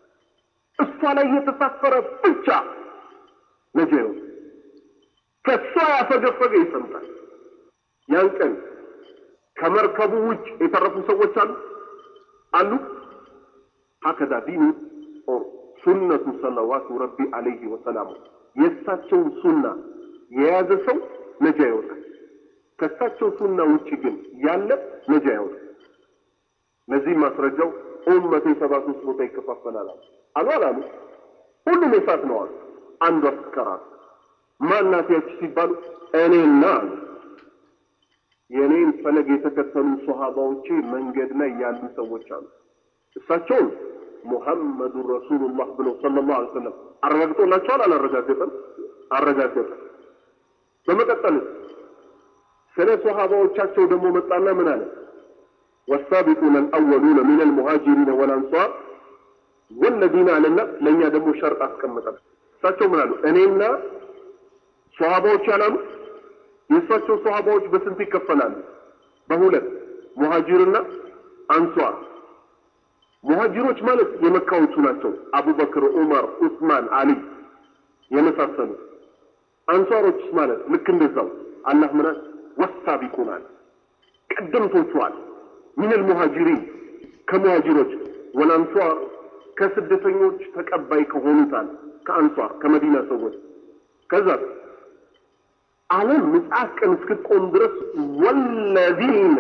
እሷ ላይ የተሳፈረ ብቻ ነጃ ይሆን ከእሷ ያፈገፈገ ይሰምጣል ያን ቀን ከመርከቡ ውጭ የተረፉ ሰዎች አሉ አሉ ሀከዛ ዲኑ ኦር ሱነቱ ሰለዋቱ ረቢ አለይሂ ወሰላሙ የእሳቸውን ሱና የያዘ ሰው ነጃ ይወጣል ከእሳቸው ሱና ውጭ ግን ያለ ነጃ ይወጣል ለዚህም ማስረጃው ኡመቴ ሰባ ሶስት ቦታ ይከፋፈላል አሉ አላሉ ሁሉም የሳት ነው አሉ አንዱ አስከራት ማናት ያቺ ሲባሉ እኔና አሉ የእኔን ፈለግ የተከተሉ ሶሃባዎቼ መንገድ ላይ ያሉ ሰዎች አሉ እሳቸውን ሙሐመዱን ረሱሉላህ ብለው ሰለላሁ ዐለይሂ ወሰለም አረጋግጦላቸዋል አላረጋገጠም አረጋገጠ በመቀጠል ስለ ሶሃባዎቻቸው ደግሞ መጣና ምን አለ? ወሳቢቁነ አልአወሉነ ሚን አልሙሃጂሪነ ወልአንሷር ወለዚነ አለና ለእኛ ደግሞ ሸርጥ አስቀምጠን እሳቸው ምን አሉ? እኔና ሶሃባዎች ያላሉ የእሳቸው ሶሃባዎች በስንት ይከፈላሉ? በሁለት ሙሃጂርና አንሷር። ሙሃጂሮች ማለት የመካዎቹ ናቸው። አቡበክር፣ ዑመር፣ ዑስማን፣ አሊ የመሳሰሉ። አንሷሮችስ ማለት ልክ እንደዛው አላህ ምን አለ? ወሳቢቁን አለ ቀደምቶቹ አለ ሚነል ሙሃጂሪን ከሙሃጂሮች ወልአንሷር ከስደተኞች ተቀባይ ከሆኑት አለ ከአንሷር ከመዲና ሰዎች ከዛ ዓለም ምጽአት ቀን እስክትቆም ድረስ ወለዚነ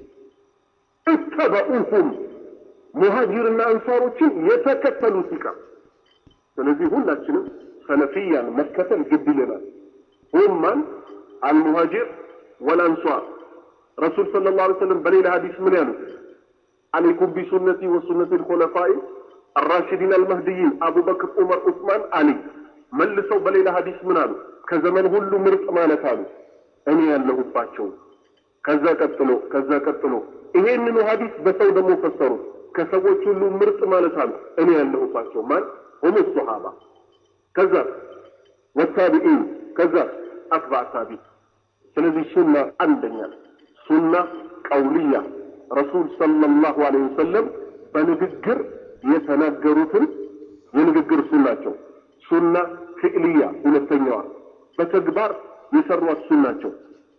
እተበኡሁም ሙሃጂርና አንሷሮችን የተከተሉት ይቀር። ስለዚህ ሁላችንም ሰለፊያን መከተል ግድ ይለናል። ሁም ማን አልሙሃጂር ወልአንሷር ረሱል ሰለላሁ ዐለይሂ ወሰለም በሌላ ሐዲስ ምን ያሉት? አለይኩም ቢሱነቲ ወሱነቲ ልኮለፋኢ አራሽዲን አልመህድይን አቡበክር፣ ዑመር፣ ዑስማን፣ አሊ። መልሰው በሌላ ሐዲስ ምን አሉ? ከዘመን ሁሉ ምርጥ ማለት አሉ እኔ ያለሁባቸው። ከዛ ቀጥሎ ከዛ ቀጥሎ ይሄንኑ ሐዲስ በሰው ደግሞ ፈሰሩት። ከሰዎች ሁሉ ምርጥ ማለት አሉ እኔ ያለሁባቸው ማን ሁም ሶሃባ ከዛ ወታቢኢን ከዛ አትባዕ ታቢ ስለዚህ ሱና አንደኛ ሱና ቀውልያ ረሱል ሰለላሁ ዐለይሂ ወሰለም በንግግር የተናገሩትን የንግግር ሱናቸው ሱና ፍዕልያ ሁለተኛዋ በተግባር የሰሯት ሱናቸው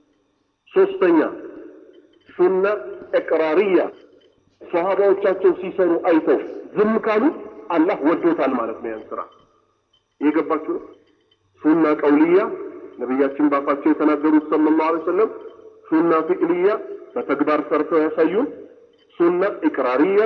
ሶስተኛ ሱና እቅራርያ ሰሃባዎቻቸው ሲሰሩ አይተው ዝም ካሉ አላህ ወዶታል ማለት ነው ያን ስራ የገባችሁ ነው ሱና ቀውልያ ነቢያችን ባፋቸው የተናገሩት ሰለላሁ ዐለይሂ ወሰለም ሱና ፍዕልያ በተግባር ሰርተው ያሳዩን ሱና ኢቅራርያ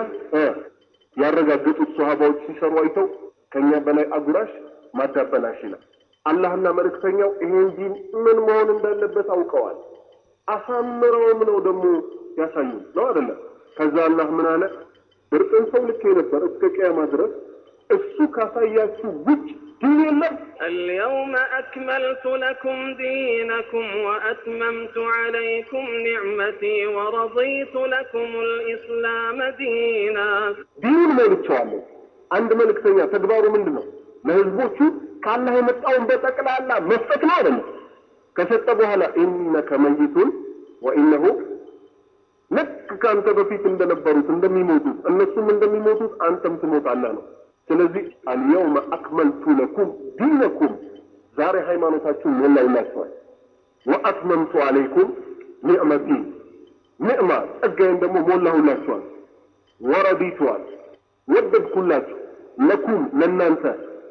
ያረጋገጡት ሰሃባዎች ሲሰሩ አይተው ከኛ በላይ አጉራሽ ማዳበላሽ ይላል አላህና መልእክተኛው ይሄ እንጂ ምን መሆን እንዳለበት አውቀዋል አሳምረውም ነው ደግሞ ያሳዩን ነው አይደለም ከዛ አላህ ምን አለ ምርጥን ሰው ልክ ነበር እስከ ቅያማ ድረስ እሱ ካሳያችሁ ውጭ ዲን የለም اليوم أكملت لكم دينكم وأتممت عليكم نعمتي ورضيت لكم الإسلام دينا ዲኑን ሞልቼዋለሁ አንድ መልእክተኛ ተግባሩ ምንድን ነው ለህዝቦቹ ከአላህ የመጣውን በጠቅላላ መስጠት ነው አይደለም ከሰጠ በኋላ ኢነከ መይቱን ወኢነሁ ልክ ከአንተ በፊት እንደነበሩት እንደሚሞቱት እነሱም እንደሚሞቱት አንተም ትሞታለህ ነው ስለዚህ አልየውመ አክመልቱ ለኩም ዲነኩም ዛሬ ሃይማኖታችሁን ሞላውላችኋል ወአትመምቱ አለይኩም ኒዕመቲ ኒዕማ ጸጋዬን ደግሞ ሞላሁላችኋል ወረዲቱዋል ወደድኩላችሁ ለኩም ለእናንተ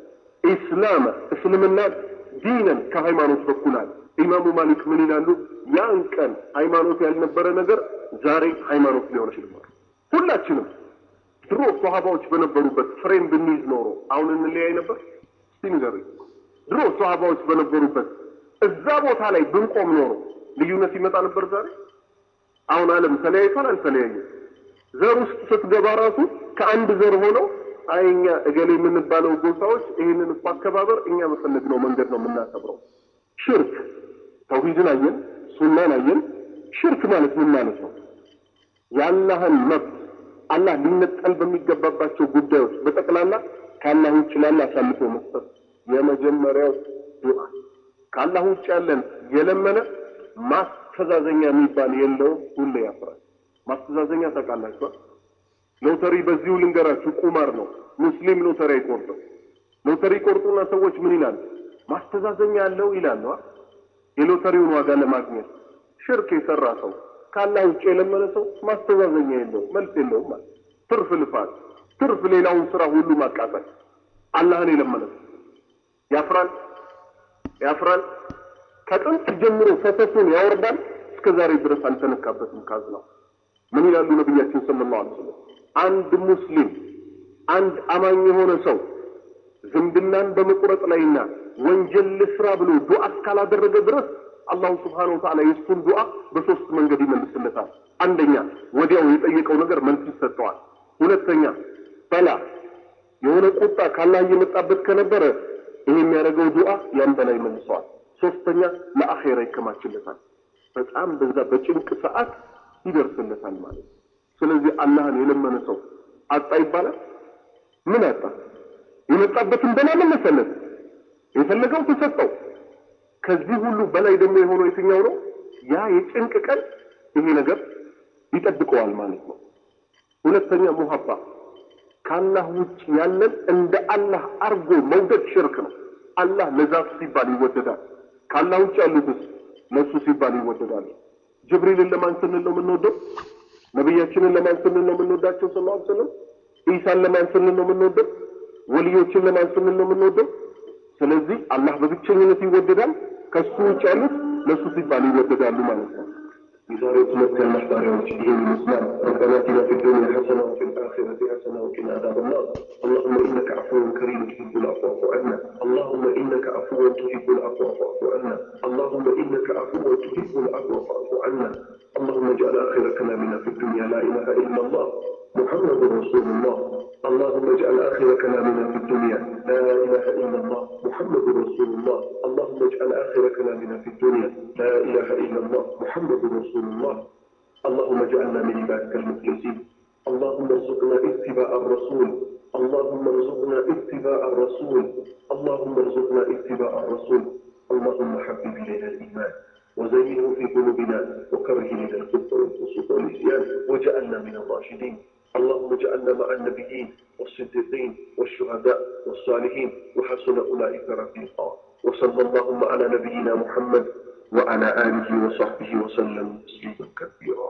ኢስላመ እስልምና ዲነን ከሃይማኖት በኩላል ኢማሙ ማሊክ ምን ይላሉ ያን ቀን ሃይማኖት ያልነበረ ነገር ዛሬ ሃይማኖት ሊሆን ይችላል ሁላችንም ድሮ ሶሃባዎች በነበሩበት ፍሬም ብንይዝ ኖሮ አሁን እንለያይ ነበር እስቲ ንገሩኝ ድሮ ሶሃባዎች በነበሩበት እዛ ቦታ ላይ ብንቆም ኖሮ ልዩነት ይመጣ ነበር ዛሬ አሁን አለም ተለያይቷል አልተለያየም ዘር ውስጥ ስትገባ ራሱ ከአንድ ዘር ሆነው አይ እኛ እገሌ የምንባለው ጎሳዎች ይህንን እኮ አከባበር እኛ በፈለግነው መንገድ ነው የምናከብረው ሽርክ ተውሂድን አየን ሱናን አየን ሽርክ ማለት ምን ማለት ነው የአላህን መብት አላህ ሊነጠል በሚገባባቸው ጉዳዮች በጠቅላላ ከአላህ ውጭ ላለ አሳልፎ መስጠት የመጀመሪያው ዱዓ ከአላህ ውጭ ያለን የለመነ ማስተዛዘኛ የሚባል የለውም ሁሌ ያፍራል ማስተዛዘኛ ታውቃላችኋል ሎተሪ በዚሁ ልንገራችሁ ቁማር ነው ሙስሊም ሎተሪ አይቆርጥም ሎተሪ ቆርጡና ሰዎች ምን ይላሉ ማስተዛዘኛ አለው ይላሉ የሎተሪውን ዋጋ ለማግኘት ሽርክ የሰራ ሰው ካላህ ውጭ የለመነ ሰው ማስተዛዘኛ የለውም መልስ የለውም ማለት ትርፍ ልፋት ትርፍ ሌላውን ስራ ሁሉ ማቃጠል አላህን የለመነ ሰው ያፍራል ያፍራል ከጥንት ጀምሮ ፈሰሱን ያወርዳል እስከ ዛሬ ድረስ አልተነካበትም ካዝናው ምን ይላሉ ነቢያችን ሰለላሁ ዐለይሂ ወሰለም አንድ ሙስሊም አንድ አማኝ የሆነ ሰው ዝምድናን በመቁረጥ ላይና ወንጀል ልስራ ብሎ ዱዓ እስካላደረገ ድረስ አላሁ ስብሓነሁ ወተዓላ የእሱን ዱዓ በሶስት መንገድ ይመልስለታል። አንደኛ ወዲያው የጠየቀው ነገር መልስ ይሰጠዋል። ሁለተኛ በላ የሆነ ቁጣ ካላህ እየመጣበት ከነበረ ይሄ የሚያደርገው ዱዓ ያን በላ ይመልሰዋል። ሶስተኛ ለአኼራ ይከማችለታል። በጣም በዛ በጭንቅ ሰዓት ይደርስለታል ማለት ነው። ስለዚህ አላህን የለመነ ሰው አጣ ይባላል? ምን አጣ? የመጣበትን በላ መለሰለት፣ የፈለገው ተሰጠው። ከዚህ ሁሉ በላይ ደግሞ የሆነው የትኛው ነው? ያ የጭንቅ ቀን ይሄ ነገር ይጠብቀዋል ማለት ነው። ሁለተኛ ሙሀባ ከአላህ ውጭ ያለን እንደ አላህ አርጎ መውደድ ሽርክ ነው። አላህ ለዛቱ ሲባል ይወደዳል። ከአላህ ውጭ ያሉትስ ለሱ ሲባል ይወደዳሉ። ጅብሪልን ለማን ስንል ነው የምንወደው? ነቢያችንን ለማን ስንል ነው የምንወዳቸው? ሰለላሁ ዐለይሂ ወሰለም ኢሳን ለማን ስንል ነው የምንወደው? ወልዮችን ለማን ስንል ነው የምንወደው? ስለዚህ አላህ በብቸኝነት ይወደዳል። ከሱ ውጭ ያሉት ለሱ ሲባል ይወደዳሉ ማለት ነው። የዛሬ ሁለት ያላህ ባሪያዎች ይህን ይመስላል። ረበና አቲና ፊ ዱንያ ሐሰና ወፊ ልአኺረቲ ሐሰና ወቂና አዛበ ናር اللهم إنك عفو كريم تحب العفو فاعف عنا اللهم إنك عفو تحب العفو فاعف عنا اللهم إنك عفو تحب العفو فاعف عنا اللهم اجعل آخر كلامنا في الدنيا لا إله إلا الله محمد رسول الله اللهم اجعل آخر كلامنا في الدنيا لا إله إلا الله محمد رسول الله اللهم اجعل آخر كلامنا في الدنيا لا إله إلا الله محمد رسول الله اللهم اجعلنا من عبادك المخلصين اللهم ارزقنا اتباع الرسول اللهم ارزقنا اتباع الرسول اللهم ارزقنا اتباع الرسول اللهم حبب إلينا الإيمان وزينه في قلوبنا وكره إلينا الكفر والفسوق والعصيان واجعلنا من الراشدين اللهم اجعلنا مع النبيين والصديقين والشهداء والصالحين وحسن أولئك رفيقا وصلى اللهم على نبينا محمد وعلى آله وصحبه وسلم تسليما كثيرا